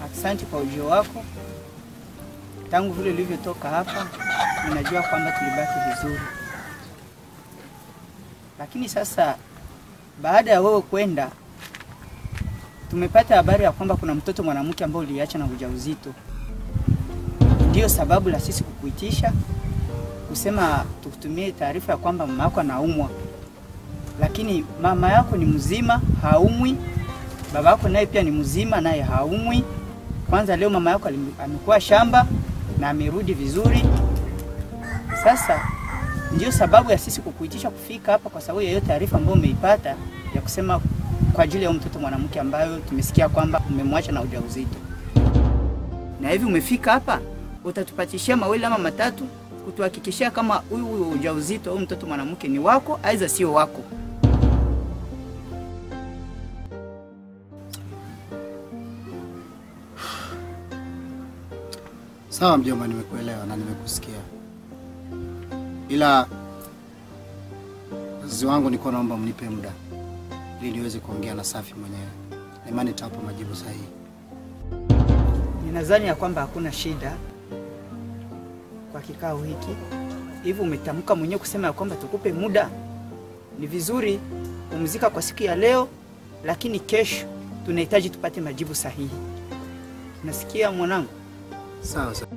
Asante kwa ujio wako. Tangu vile ulivyotoka hapa, ninajua kwamba tulibaki vizuri, lakini sasa baada ya wewe kwenda, tumepata habari ya kwamba kuna mtoto mwanamke ambaye uliacha na ujauzito. Ndiyo sababu la sisi kukuitisha kusema tukutumie taarifa ya kwamba mama yako anaumwa, lakini mama yako ni mzima, haumwi. Baba yako naye pia ni mzima, naye haumwi. Kwanza leo mama yako alim- amekuwa shamba na amerudi vizuri. Sasa ndio sababu ya sisi kukuitisha kufika hapa, kwa sababu ya hiyo taarifa ambayo umeipata ya kusema kwa ajili ya huyo mtoto mwanamke ambayo tumesikia kwamba umemwacha na ujauzito. Na hivi umefika hapa, utatupatishia mawili ama matatu kutuhakikishia kama huyu huyu ujauzito au mtoto mwanamke ni wako aidha sio wako. Sawa mjomba, nimekuelewa na nimekusikia, ila wazazi wangu nilikuwa naomba mnipe muda ili niweze kuongea na Safi mwenyewe, na imani nitawapa majibu sahihi. Ninadhani ya kwamba hakuna shida kwa kikao hiki. Hivi umetamka mwenyewe kusema ya kwamba tukupe muda. Ni vizuri pumzika kwa siku ya leo, lakini kesho tunahitaji tupate majibu sahihi. Nasikia mwanangu? Sawa sawa.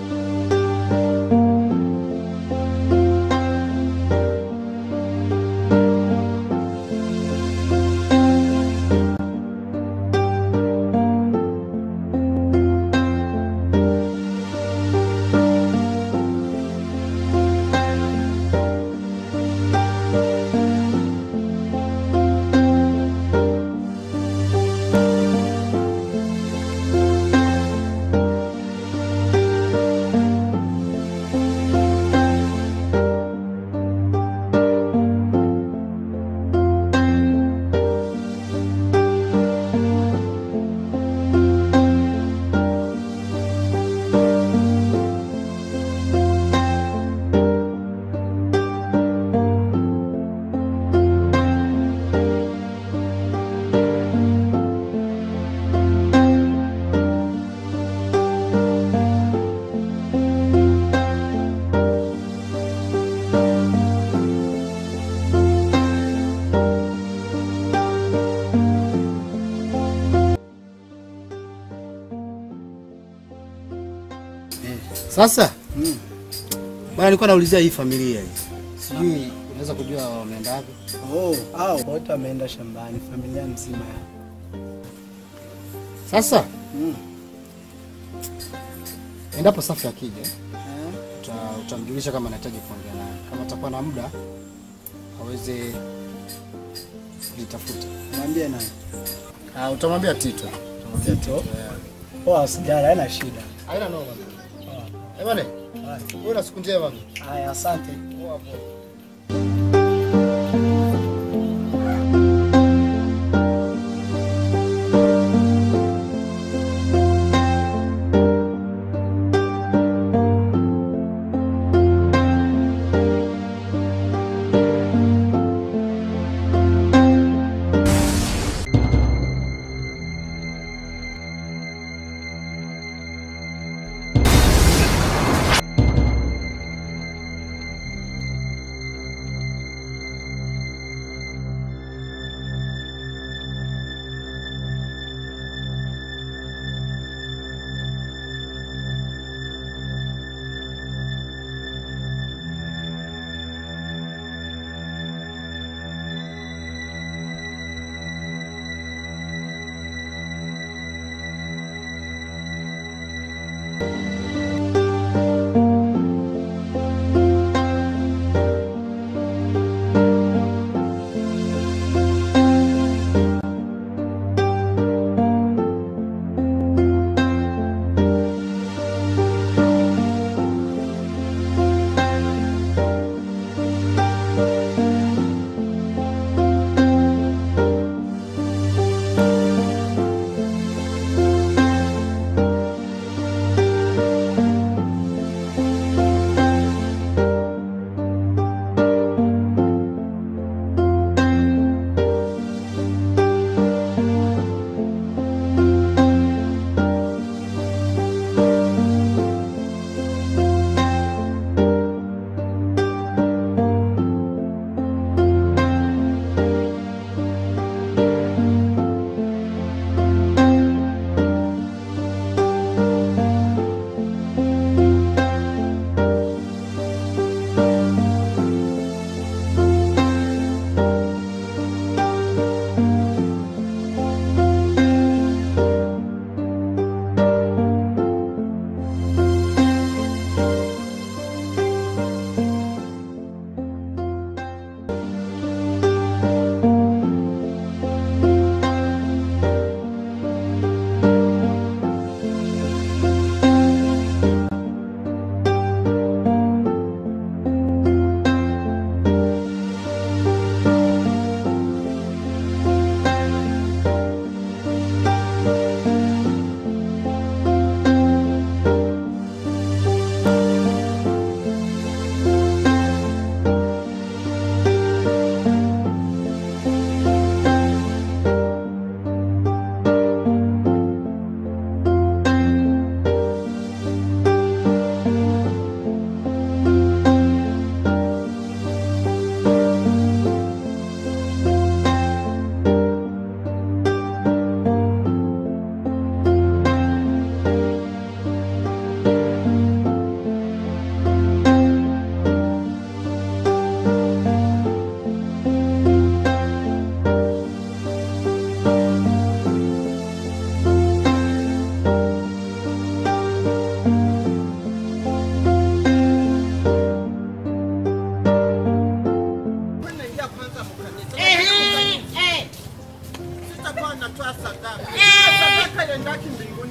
Sasa bwana, nilikuwa naulizia hii familia hii, sijui unaweza kujua wameenda wapi? Oh, hao wote wameenda shambani, familia nzima ya. Sasa Mm. endapo Safi akija uta- utamjulisha kama anahitaji kuongea naye, kama atakuwa na muda aweze kulitafuta. Mwambie nani? Ah, utamwambia Tito. Utamwambia Tito? Yeah. Poa, sijala, haina shida. Haina noma. Eh bwana, wewe na siku njema. Haya, asante. Poa poa.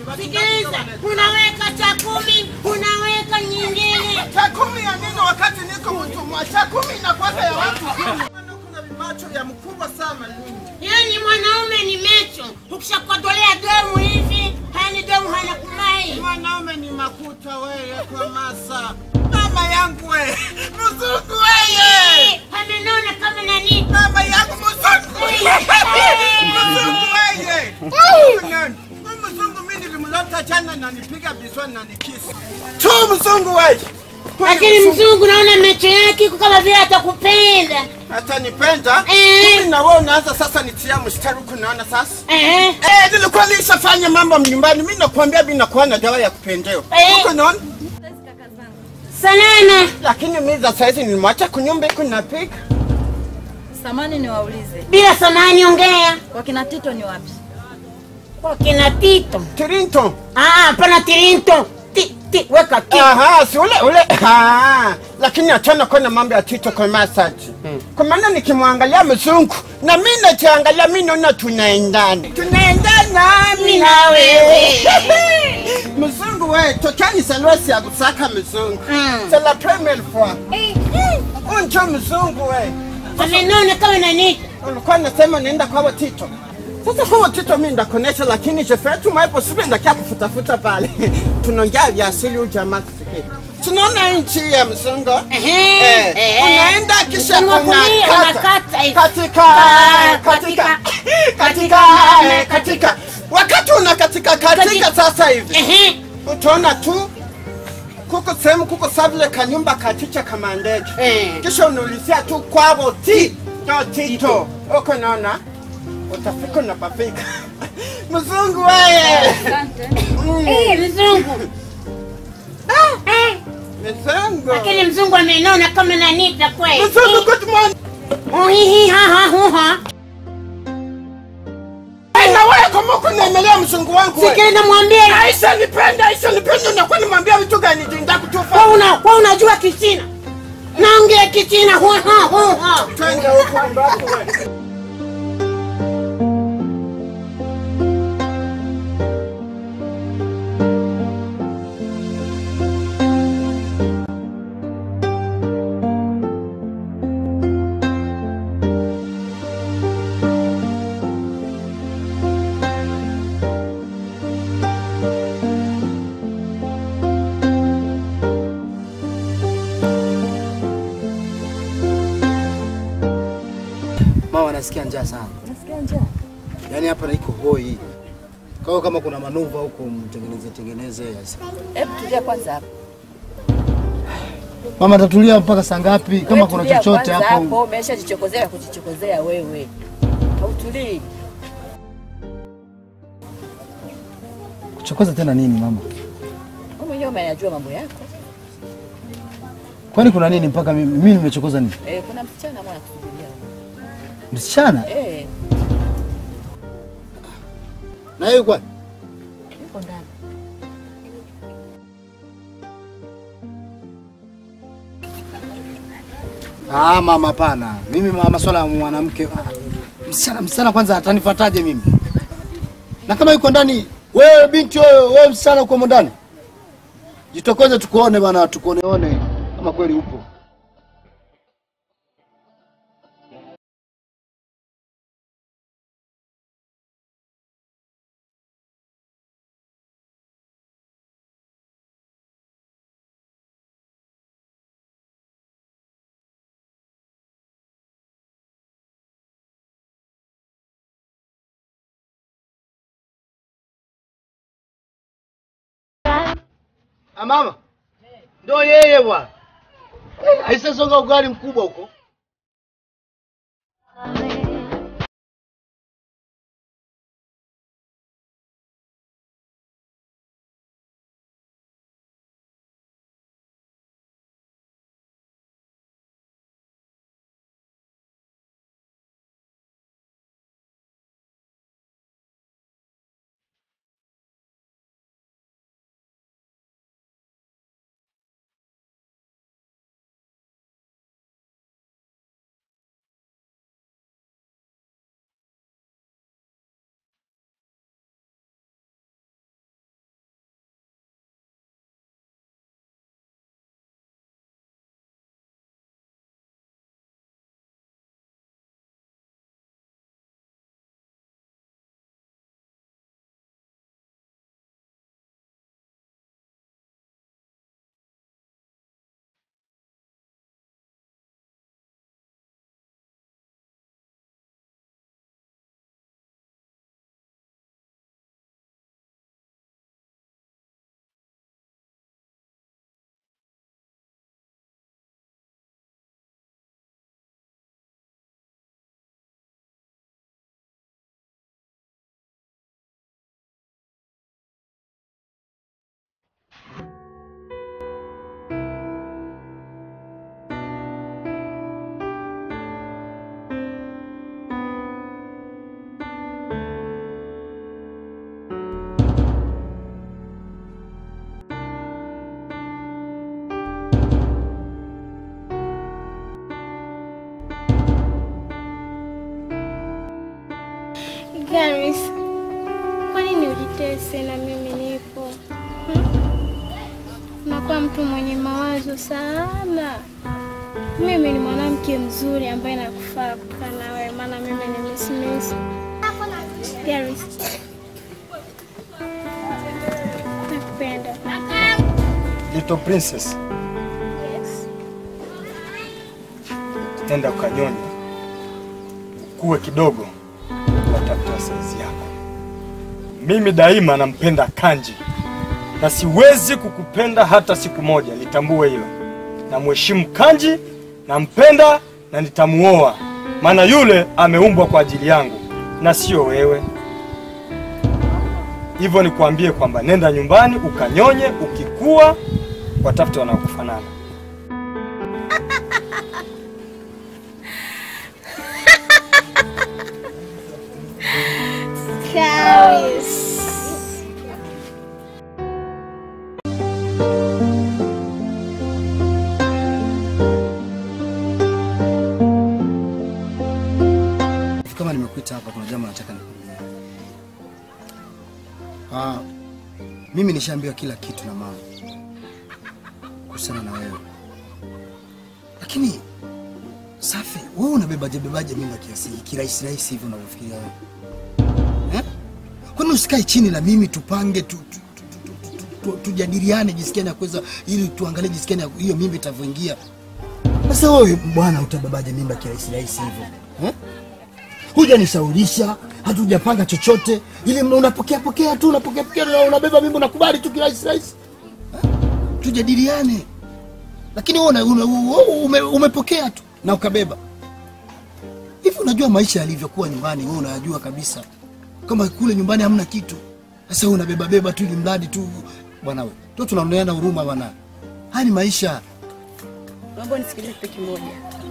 Sikiliza, unaweka cha kumi, unaweka nyingine. Cha kumi ya nini wakati niko mtumwa? Cha kumi inakwaka ya watu kumi. Kuna vimacho ya mkubwa sana nini? Yaani mwanaume ni mecho, ukishakodolea demu hivi, hani demu hana kumai. Mwanaume ni makuta wewe kwa masa. Mama yangu we, mzungu weye. Amenona kama nani? Mama yangu mzungu. Mzungu weye. Nani? Huyu Mzungu mimi nilimleta jana na nipiga biswani na nikisi. Tu mzungu weye. Lakini mzungu naona mecho yake iko kama vile atakupenda. Hata nipenda. Eh. Kumbe na wewe unaanza sasa nitia mstari huku naona sasa. Eh, Eh, nilikuwa nishafanya mambo nyumbani. Mimi nakwambia mimi nakuwa na dawa ya kupendewa. Eh. Huko naona. salama. Lakini mimi za saizi nilimwacha kunyumba huko napiga. Samani niwaulize, Bila samani ongea. kwa kina Tito ni wapi? Kwa kina Tito. Tirinto. Ah, hapana Tirinto. Ti, ti, weka ti. Aha, si ule ule. Ah, lakini achana kwa na mambo ya Tito kwa masaji. Kwa maana nikimwangalia mzungu na mimi najiangalia mimi naona tunaendana. Tunaendana mimi na wewe. Mzungu wewe, tokani salwesi ya kusaka mzungu. Mm. C'est la première fois. Unjo mzungu wewe. Amenona kama nani? ulikuwa nasema naenda kwa Tito. Sasa kwa Tito mimi ndakonesha, lakini je fais tout moi possible ndakia kufutafuta pale. Tunaongea vya asili huyu jamaa kusikia. Tunaona nchi ya mzungu. Ehe, Eh, eh. unaenda kisha Mkono wa kulia unakata. unakata hivi. Katika Ah, katika katika, katika eh, katika wakati unakatika katika Katika. sasa hivi Ehe. utaona tu kuko sehemu kuko savile kanyumba kachicha kama ndege Eh. kisha unaulizia tu kwabo ti ndo tito uko naona utafika unapafika mzungu weye Eh, mzungu. Ah, eh. mzungu Lakini mzungu amenona kama nani kweli. mzungu good morning Uhihi ha ha hu ha. Eh, na wewe kama uko naemelea mzungu wangu wewe. Sikiliza mwambie. Aisha nipenda Aisha nipenda unakuwa nimwambia vitu gani jinda kutufa Wewe una wewe unajua Kichina. Naongea Kichina hu ha hu ha. twende huko ambapo wewe Mama nasikia njaa sana. Nasikia njaa. Yaani hapa na iko hoi. Kwa hiyo kama kuna manuva huko mtengeneze tengeneze. Yes. Hebu tulia kwanza hapo. Mama tatulia mpaka saa ngapi? Kama Wewe kuna tulia chochote kwanza hapo. Umeshajichokozea kujichokozea wewe. Hautulii. Kuchokoza tena nini mama? Wewe mwenyewe unayajua mambo yako. Kwani kuna nini mpaka mimi mimi nimechokoza nini? Eh, kuna msichana mwana kusubiria. Msichana? Eh, Na yeye kwa yuko ndani. Ah, mama hapana. Mimi ma- masuala ya mwanamke. ah, Msichana msichana kwanza atanifuataje mimi? Na kama yuko ndani, wewe binti wewe, wewe msichana uko ndani. Jitokeze tukuone bana, tukuoneone kama kweli upo. Ah, mama. Ndio yeye bwana. Aisasonga ugali mkubwa huko. stress na mimi nipo. Hmm? Nakuwa mtu mwenye mawazo sana. Mimi ni mwanamke mzuri ambaye nakufaa kukaa na wewe, maana mimi ni Miss Miss. Paris. Nakupenda. Little princess, Yes. nenda ukanyonye, ukuwe kidogo, watafuta saizi yako. Mimi daima nampenda Kanji na siwezi kukupenda hata siku moja, litambue hilo. Namheshimu Kanji, nampenda na nitamuoa, maana yule ameumbwa kwa ajili yangu na sio wewe. Hivyo nikuambie kwamba nenda nyumbani ukanyonye, ukikua watafute wanaokufanana. Paris. Kama nimekuita hapa, kuna jambo nataka nikwambie. Ah, mimi nishaambiwa kila kitu na mama kuhusiana na wewe, lakini Safi, wewe unabebaje bebaje mimba kiasi hiki kirahisi rahisi hivi unavyofikiria wewe eh? Kwani usikae chini na mimi tupange tu, tu, tu, tu, tu, tu, tu, tujadiliane jinsi gani ya kuweza ili tuangalie jinsi gani ya- hiyo mimba itavyoingia. Sasa wewe bwana, utabebaje mimba kirahisi rahisi hivyo eh? hujanisaurisha hatujapanga chochote, ili mna- unapokea pokea tu unapokea pokea na unabeba mimba unakubali tu kirahisi rahisi eh? Tujadiliane, lakini wewe una- una- wewe ume, umepokea tu na ukabeba hivi. Unajua maisha yalivyokuwa nyumbani, wewe unayajua kabisa kama kule nyumbani hamna kitu. Sasa wewe unabeba beba tu ili mradi tu bwana, wewe tu tunaoneana huruma bwana. Haya ni maisha. Naomba unisikilize kitu kimoja,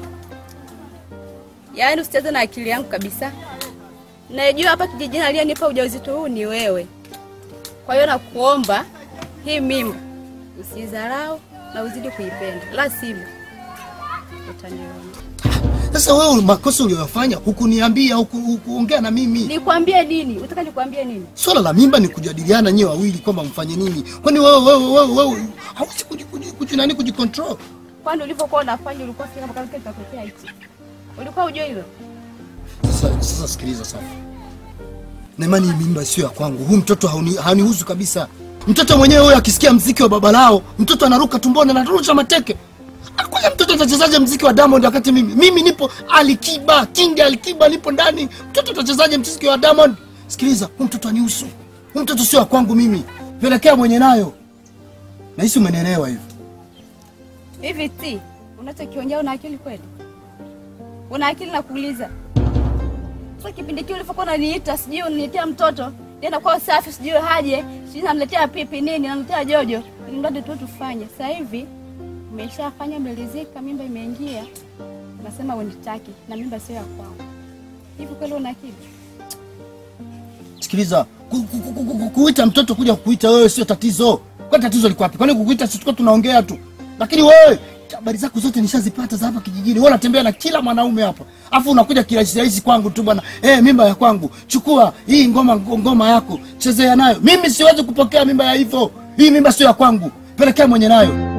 yaani usicheze na akili yangu kabisa. Najua hapa kijijini aliyenipa ujauzito huu ni wewe, kwa hiyo nakuomba hii mimba usidharau na uzidi kuipenda, la sivyo utaniona. Sasa wewe makosa uliyofanya hukuniambia, huku- hukuongea na mimi. Nikwambie nini? Utaka nikwambie nini? Swala la mimba ni kujadiliana nyewe wawili kwamba mfanye nini. Kwani wewe wewe wewe wewe hauwezi kuji- kuji- kuji- nani kujicontrol? Kwani ulivyokuwa unafanya ulikuwa fikiri kama kile kitatokea hichi? Ulikuwa ujue hilo? Sasa sasa sikiliza Safi. Na imani hii mimba sio ya kwangu. Huyu mtoto hauni, hanihusu kabisa. Mtoto mwenyewe huyo akisikia mziki wa baba lao, mtoto anaruka tumboni anarusha mateke. Kwanza mtoto atachezaje mziki wa Diamond wakati mimi mimi nipo Alikiba, King Alikiba nipo ndani. Mtoto atachezaje mziki wa Diamond? Sikiliza, huyu mtoto anihusu. Huyu mtoto sio wa kwangu mimi. Pelekea mwenye nayo. Na hisi umenielewa hivi. Hivi ti unachokiongea una akili kweli? Una akili na kuuliza. Sasa kipindi kile ulivyokuwa unaniita sijui uniletea mtoto, nenda kwa usafi sijui haje, sijui naniletea pipi nini, naniletea jojo, ili mradi tu tufanye. Sasa hivi umeshafanya umelizika, mimba imeingia. Unasema unitaki na mimba sio ya kwangu. Hivi kweli una akili? Sikiliza, ku- ku- ku- ku- ku- kuita mtoto kuja kukuita wewe sio tatizo. Kwani tatizo liko wapi? Kwani kukuita sisi tulikuwa tunaongea tu. Lakini wewe habari zako zote nishazipata za hapa kijijini. Wewe unatembea na kila mwanaume hapa. Afu unakuja kirahisi rahisi kwangu tu bwana. Eh, mimba ya kwangu. Chukua hii ngoma ngoma yako. Chezea nayo. Mimi siwezi kupokea mimba ya hivyo. Hii mimba sio ya kwangu. Pelekea mwenye nayo.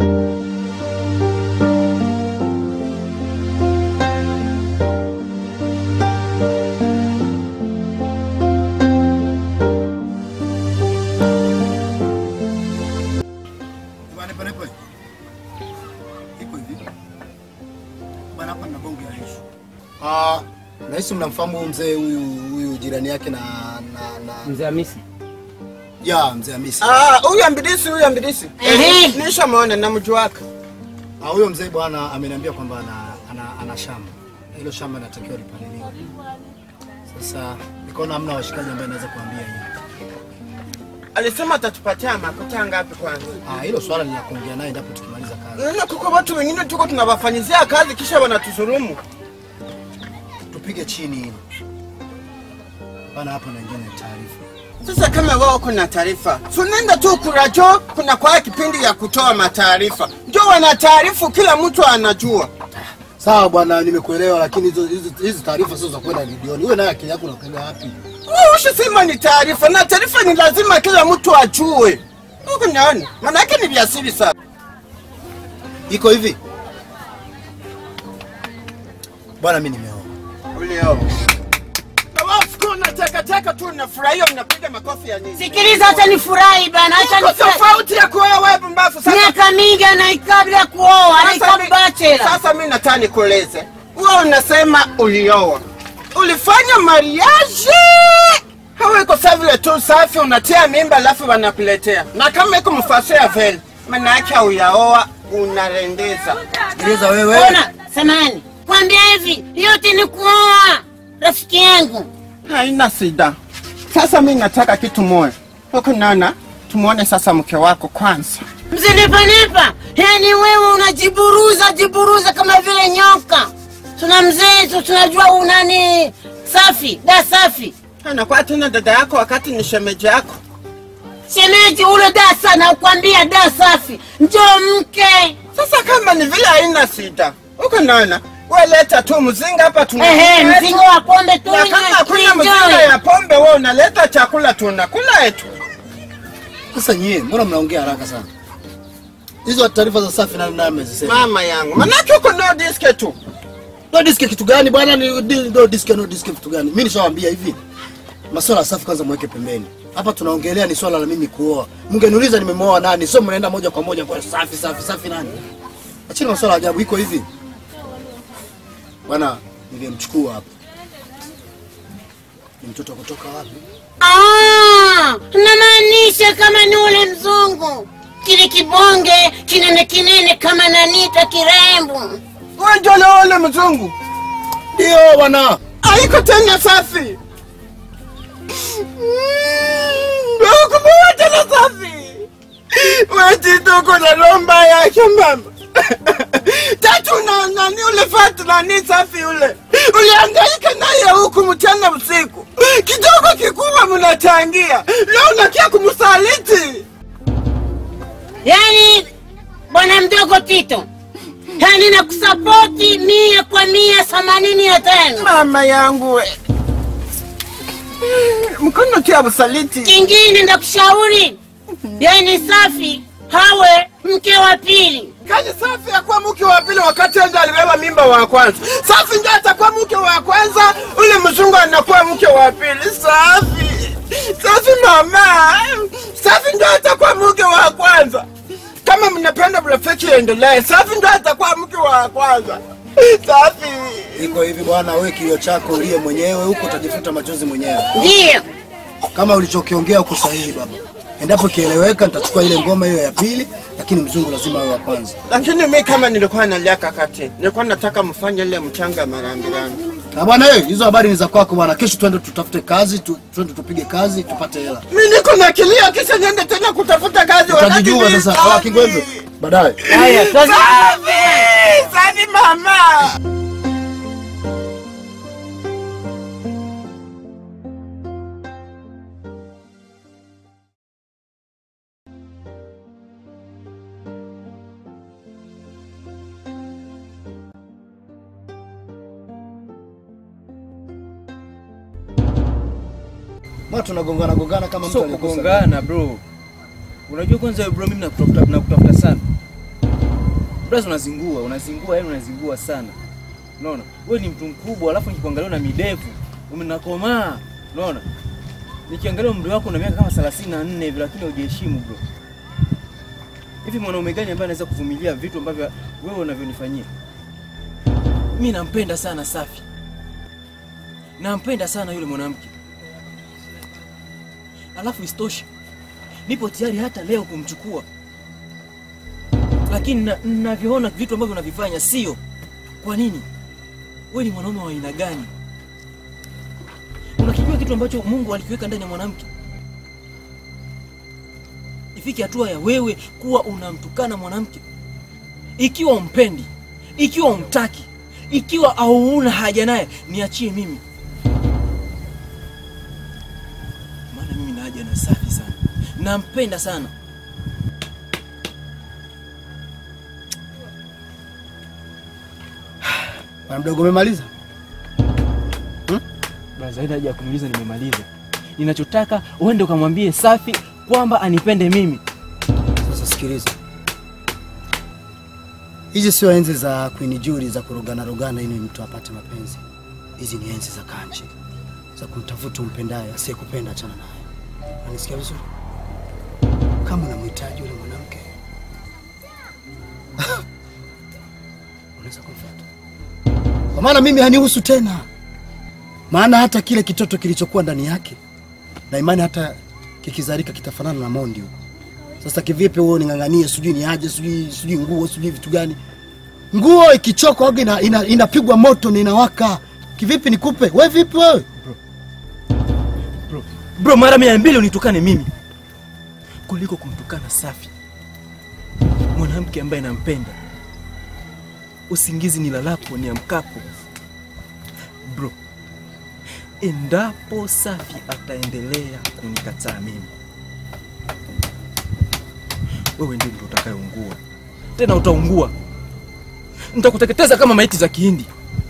Bwana pale pale. Iko hivi. Bwana hapa na bonge la issue. Ah, nahisi mnamfahamu huyu mzee huyu huyu jirani yake na na na Mzee Hamisi. ya mzee Hamisi. Ah, huyu ambilisi, huyu ambilisi. Nishamwona na mji wake. Ah, huyo mzee bwana ameniambia kwamba ana, ana, ana shamba. Hilo shamba linatakiwa lipaliliwe. Sasa nikaona hamna washikaji ambaye naweza kuambia hiyo. Alisema atatupatia makuta ngapi kwanza? Ah, hilo swala ni la kuongea naye ndipo tukimaliza kazi. Nina kuko watu wengine tuko tunawafanyizia kazi kisha wanatusurumu. Tupige chini. Bana hapa naingia na taarifa. Sasa kama wao kuna taarifa, sunenda tu kurajo, kuna kwa kipindi ya kutoa mataarifa, ndio wana taarifu, kila mtu anajua. Sawa bwana, nimekuelewa, lakini hizo hizo hizo taarifa sio za kwenda redioni. Wewe naye akili yako unakwenda wapi? Ushasema ni taarifa na taarifa ni lazima kila mtu ajue. Huku naona manake ni vya siri sana. Iko hivi bwana, mimi nimeoa. Ulio. Na wao siku unatekateka tu unafurahia unapiga makofi ya nini? Sikiliza, acha nifurahi bana, acha Iko nifurahi. tofauti ya kuoa wewe pumbavu. Sasa Miaka mingi anaikaa bila kuoa, Sasa anaikaa mi- bachelor. Sasa mimi nataka nikueleze. Wewe unasema ulioa. Ulifanya mariage. Hawa iko sawa vile tu safi unatia mimba alafu wanakuletea. Na kama iko mfasi ya vile, maana yake uyaoa unarendeza. Sikiliza wewe, Ona, samani. Kwambia hivi, yote ni kuoa. Rafiki yangu. Haina shida. Sasa mimi nataka kitu moja. Huko nana tumuone sasa mke wako kwanza. Mzinipanipa. Yaani wewe unajiburuza jiburuza kama vile nyoka. Tuna mzee tu tunajua unani safi, da safi. Anakuwa tena dada yako wakati ni shemeji yako. Shemeji ule da sana ukwambia da safi. Njoo mke. Sasa kama ni vile haina shida. Huko nana wewe leta tu mzinga hapa tuna. Ehe, mzingo wa pombe tu Na kama hakuna tuenjoy. mzinga ya pombe wewe unaleta chakula tunakula yetu. sasa nyie, mbona mnaongea haraka sana? Hizo taarifa za safi na nani amezisema? Mama yangu. Manake huko no diske tu. No disk kitu gani bwana? Ni di- no disk no disk kitu gani? Mimi nishawaambia hivi, masuala ya safi kwanza mweke pembeni. Hapa tunaongelea ni swala la mimi kuoa. Mngeniuliza nimemuoa nani, sio mnaenda moja kwa moja kwa safi safi safi nani. Acheni masuala ya ajabu. Iko hivi bwana, ningemchukua hapa ni mtoto kutoka wapi? Ah, namaanisha kama ni ule mzungu kile kibonge kinene kinene kama nanita kirembo. Wewe ndio unaona mzungu. Ndio bwana. Haiko tena safi. Ndugu moja na safi. Wewe tuko na lomba yake mama. Tatu na nani ule fatu nani safi ule. Ulihangaika naye huku mchana usiku. Kidogo kikubwa mnachangia. Leo unakia kumsaliti. Yaani bwana mdogo Tito, yaani nakusapoti mia kwa mia themanini na tano. Mama yangu we. Mkono tia usaliti. Kingine ndakushauri, yaani safi hawe mke wa pili. Kani safi akuwa mke wa pili wakati ndo alibeba mimba wa kwanza. Safi ndio atakuwa mke wa kwanza, ule mzungu anakuwa mke wa pili. Safi. Safi mama. Safi ndio atakuwa mke wa kwanza. Kama mnapenda urafiki endelee, Safi ndio atakuwa mke wa kwanza. Safi. Iko hivi bwana, wewe kilio chako ulie mwenyewe huko, utajifuta machozi mwenyewe. Ndio. Kama ulichokiongea uko sahihi baba. Endapo kieleweka, nitachukua ile ngoma hiyo ya pili, lakini mzungu lazima awe wa kwanza. Lakini mi kama nilikuwa nalia kakati, nilikuwa nataka mfanye ile mchanga marambirani. Na bwana wewe, hizo habari ni za kwako bwana. Kesho twende tutafute kazi, tu, twende tupige kazi, tupate hela. Mi niko na kilio, kisha niende tena kutafuta kazi. Utajijua wakati mi sasa. safi. Ala Kingwenzo, baadaye. Haya, sasa Safi! Safi mama! Mbona tunagongana gongana kama mtu Sio alikosa? kugongana bro. Unajua kwanza wewe bro, mimi nakutafuta nakutafuta sana. Bro, unazingua, unazingua, yani unazingua sana. Unaona? Wewe ni mtu mkubwa, alafu nikikuangalia na midevu, umenakomaa. Unaona? Nikiangalia umri wako na miaka kama 34 hivi lakini hujaheshimu bro. Hivi mwanaume gani ambaye anaweza kuvumilia vitu ambavyo wewe unavyonifanyia? Mimi nampenda sana Safi. Nampenda sana yule mwanamke. Alafu isitoshe nipo tayari hata leo kumchukua, lakini na- navyoona vitu ambavyo unavifanya sio. Kwa nini? Wewe ni mwanaume wa aina gani? Unakijua kitu ambacho Mungu alikiweka ndani ya mwanamke? Ifike hatua ya wewe kuwa unamtukana mwanamke, ikiwa umpendi, ikiwa umtaki, ikiwa hauna haja naye, niachie mimi, maana mimi na haja na Safi sana, nampenda sana. Bwana mdogo umemaliza? Hmm? Brother, haina haja ya kuniuliza, nimemaliza. Ninachotaka uende ukamwambie Safi kwamba anipende mimi. Sasa sikiliza, hizi sio enzi za Queen Julie za kurogana rogana ili mtu apate mapenzi. Hizi ni enzi za kanji za kumtafuta umpendaye, asiyekupenda achana naye. Unanisikia vizuri? Kama unamhitaji yule mwanamke unaweza kumfuata, kwa maana mimi hanihusu tena, maana hata kile kitoto kilichokuwa ndani yake na imani hata kikizalika kitafanana na mondi huko. Sasa kivipi wewe uning'ang'anie sijui ni aje sijui sijui nguo sijui vitu gani? Nguo ikichoka waga ina, ina, inapigwa moto na inawaka. Kivipi nikupe? Wewe vipi wewe? Bro, bro mara mia mbili unitukane mimi kuliko kumtukana Safi, mwanamke ambaye nampenda. Usingizi nilalapo niamkapo. Bro, endapo Safi ataendelea kunikataa mimi, wewe ndio ndio utakayeungua, tena utaungua. Nitakuteketeza kama maiti za Kihindi.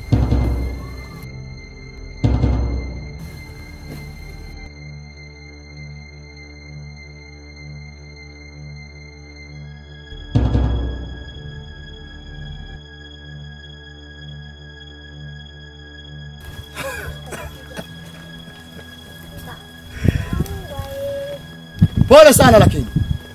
Pole sana lakini.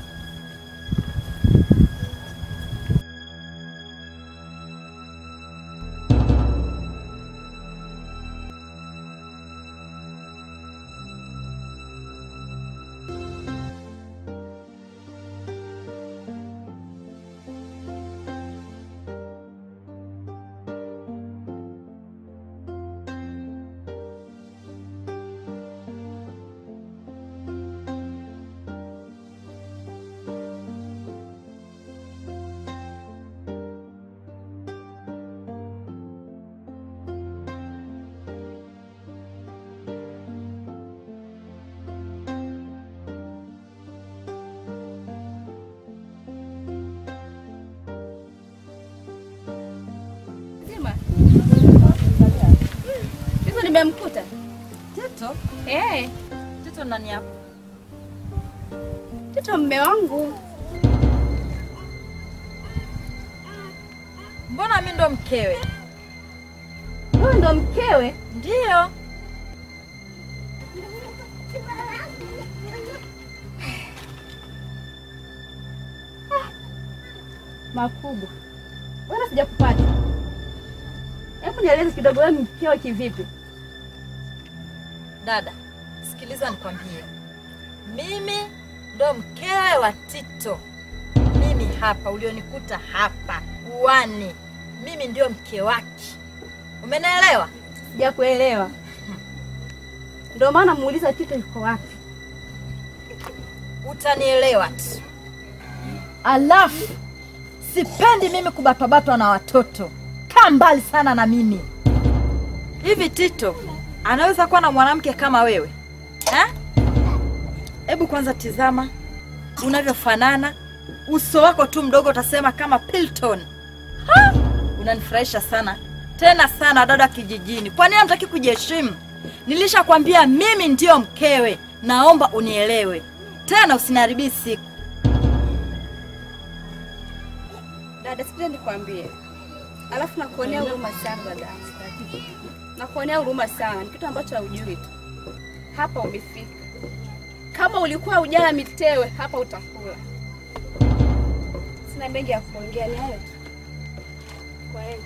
Zima. Hizo nimemkuta. Tito, Eh, Tito nani hapo? Tito mme wangu. Mbona mi ndo mkewe? Wewe ndo mkewe? Ndiyo. Makubwa. Wewe sijakupata. Hebu nieleze kidogo wewe mkewe kivipi? Dada, sikiliza nikwambie, mimi ndo mkewe wa Tito. Mimi hapa ulionikuta hapa uwani, mimi ndio mke wake. Umenielewa? Sijakuelewa. Ndio maana muuliza Tito yuko wapi. Utanielewa tu. Alafu sipendi mimi kubatwabatwa na watoto. Kaa mbali sana na mimi. Hivi Tito anaweza kuwa na mwanamke kama wewe eh? Hebu kwanza tizama unavyofanana, uso wako tu mdogo utasema kama Pilton. Ha! Unanifurahisha sana tena sana, dada kijijini. Kwa nini hamtaki kujiheshimu? Nilishakwambia mimi ndiyo mkewe, naomba unielewe tena, usiniharibie siku. Dada, sikiliza nikwambie. Alafu nakuonea huruma sana dada. Nakuonea huruma sana. Ni kitu ambacho haujui tu. Hapa umefika. Kama ulikuwa ujala mitewe, hapa utakula. Sina mengi ya kuongea, ni hayo tu. Kwa hiyo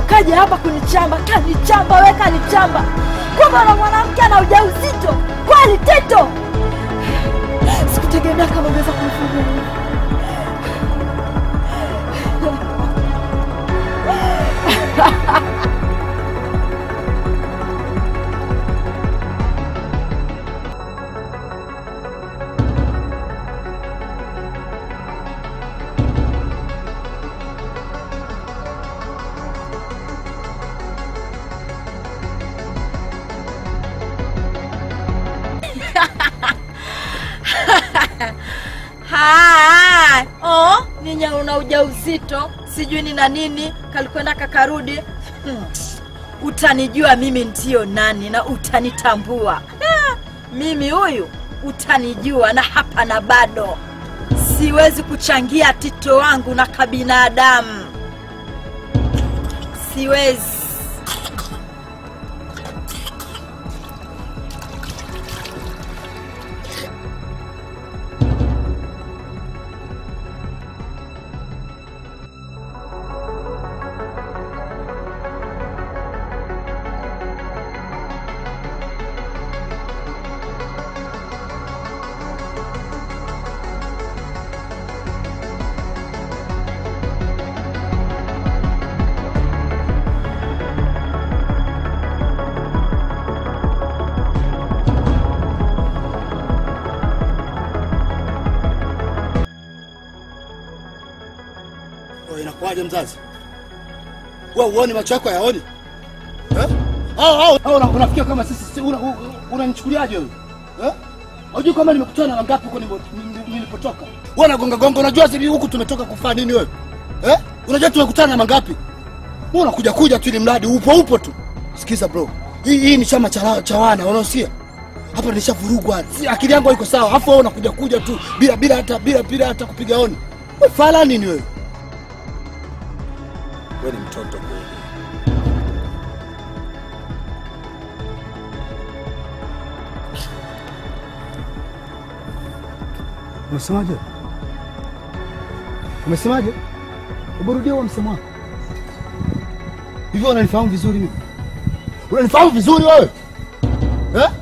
kaja hapa kunichamba, kanichamba we, kanichamba. Kumbe na mwanamke ana ujauzito kweli, Tito? Sikutegemea kama ungeweza kunifanyia hivi. Ha, oh, ninya una ujauzito sijui ni na nini kalikwenda kakarudi. Hmm. Utanijua mimi ndio nani na utanitambua. Ha, mimi huyu utanijua na hapa na bado siwezi kuchangia Tito wangu na kabinadamu, siwezi. Wewe inakuwaje mzazi? Wewe uone macho yako hayaoni? Eh? Au au au una- unafikia kama sisi si- una- u- u- unanichukuliaje wewe? Eh? Unajua kama nimekutana na wangapi huko nilipo- nili- nilipotoka? Wewe unagonga gonga, unajua sisi huku tumetoka kufanya nini wewe? Eh? Unajua tumekutana na mangapi? Wewe unakuja kuja tu ili mradi upo upo tu. Sikiza bro. Hii hii ni chama cha cha wana, unaosikia? Hapa nishavurugwa. Si akili yangu haiko sawa. Alafu wewe unakuja kuja tu bila bila hata bila bila hata kupiga honi. Wewe fala nini wewe? Wewe ni mtoto kweli. Umesemaje? Umesemaje? Hebu rudia huo msemo wako. Hivyo unanifahamu vizuri mimi? Unanifahamu vizuri wewe? Eh?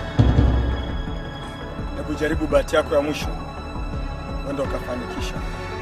Hebu jaribu bahati yako ya mwisho, wenda ukafanikisha.